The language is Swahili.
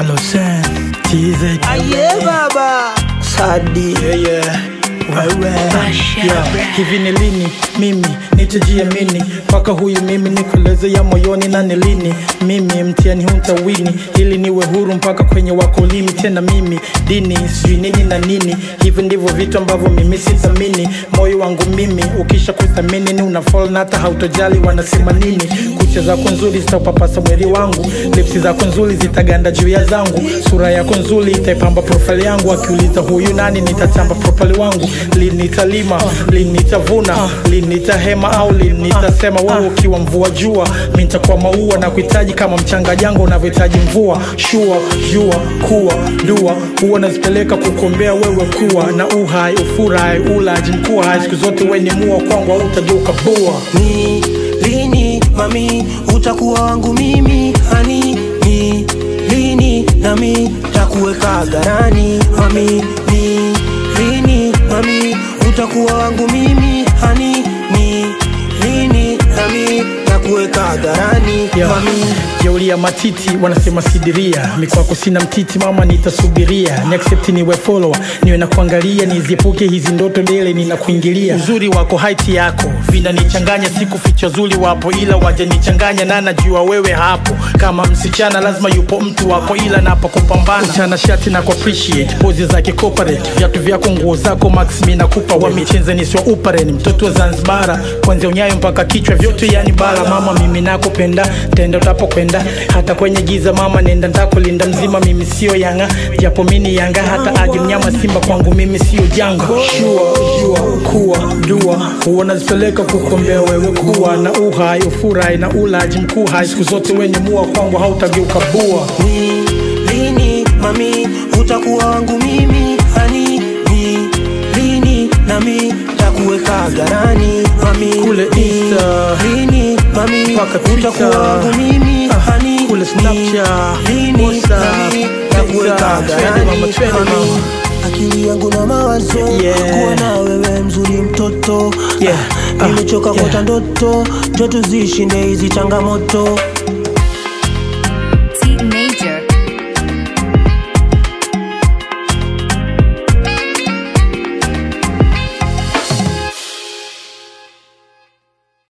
Alosen TZ Aye baba Sadi yeah, yeah. Wewe yeah. Hivi ni lini mimi nitajiamini mpaka huyu mimi nikueleze ya moyoni na ni lini mimi mtihani huntawini ili niwe huru mpaka kwenye wakolimi tena mimi dini sijui nini na nini hivi ndivyo vitu ambavyo mimi sithamini moyo wangu mimi ukisha kuthamini ni unafall na hata hautojali wanasema nini kucha zako nzuri zitaupapasa mwili wangu lipsi zako nzuri zitaganda juu ya zangu sura yako nzuri itaipamba profile yangu akiuliza huyu nani nitatamba profile wangu lini nitalima lini nitavuna lini nitahema au lini nitasema wewe ukiwa mvua jua mi nitakuwa maua na kuhitaji kama mchanga jango unavyohitaji mvua shua jua kuwa dua huwa nazipeleka kukombea wewe kuwa na uhai ufurahi ulaji mkuu hai siku zote weni mua kwangu au utageuka bua ni lini mami utakuwa wangu mimi hani ni lini nami takuweka garani mami ni lini mami utakuwa wangu mimi hani ni lini nami takuweka garani Yeah. mami jeuli ya matiti wanasema sidiria mikwako sina mtiti mama nitasubiria ni accept niwe follower niwe na kuangalia niziepuke hizi ndoto dele ninakuingilia uzuri wako haiti yako vinanichanganya siku ficha zuri wapo ila wajanichanganya na najua wewe hapo kama msichana lazima yupo mtu wako ila napo kupambana chana shati na ku appreciate pozi zake corporate viatu vyako nguo zako max mi nakupa wa michenze niswa uparen mtoto wa zanzibara kwanzia unyayo mpaka kichwa vyote yani bara mama mimi nakupenda tenda utapokwenda hata kwenye giza mama nenda ntakulinda mzima mimi sio yanga japo mini yanga hata aje mnyama simba kwangu mimi sio janga shua jua kuwa dua huwa nazipeleka kukombea wewe kuwa na uhai ufurahi na ulaji mkuu hai siku zote wenye mua kwangu hautageuka bua ni lini mami utakuwa wangu mimi hani ni lini nami takuweka garani mami Kule ni Insta, lini mami mpaka Twitter, utakuwa wangu mimi ah, hani kule ni Snapchat, lini WhatsApp, nami takuweka Insta, twende garani mama, twende mami mama. akili yangu na mawazo Yeah. kuwa na wewe mzuri mtoto Yeah. nimechoka Ah, yeah. kuota ndoto njo tuzishinde hizi changamoto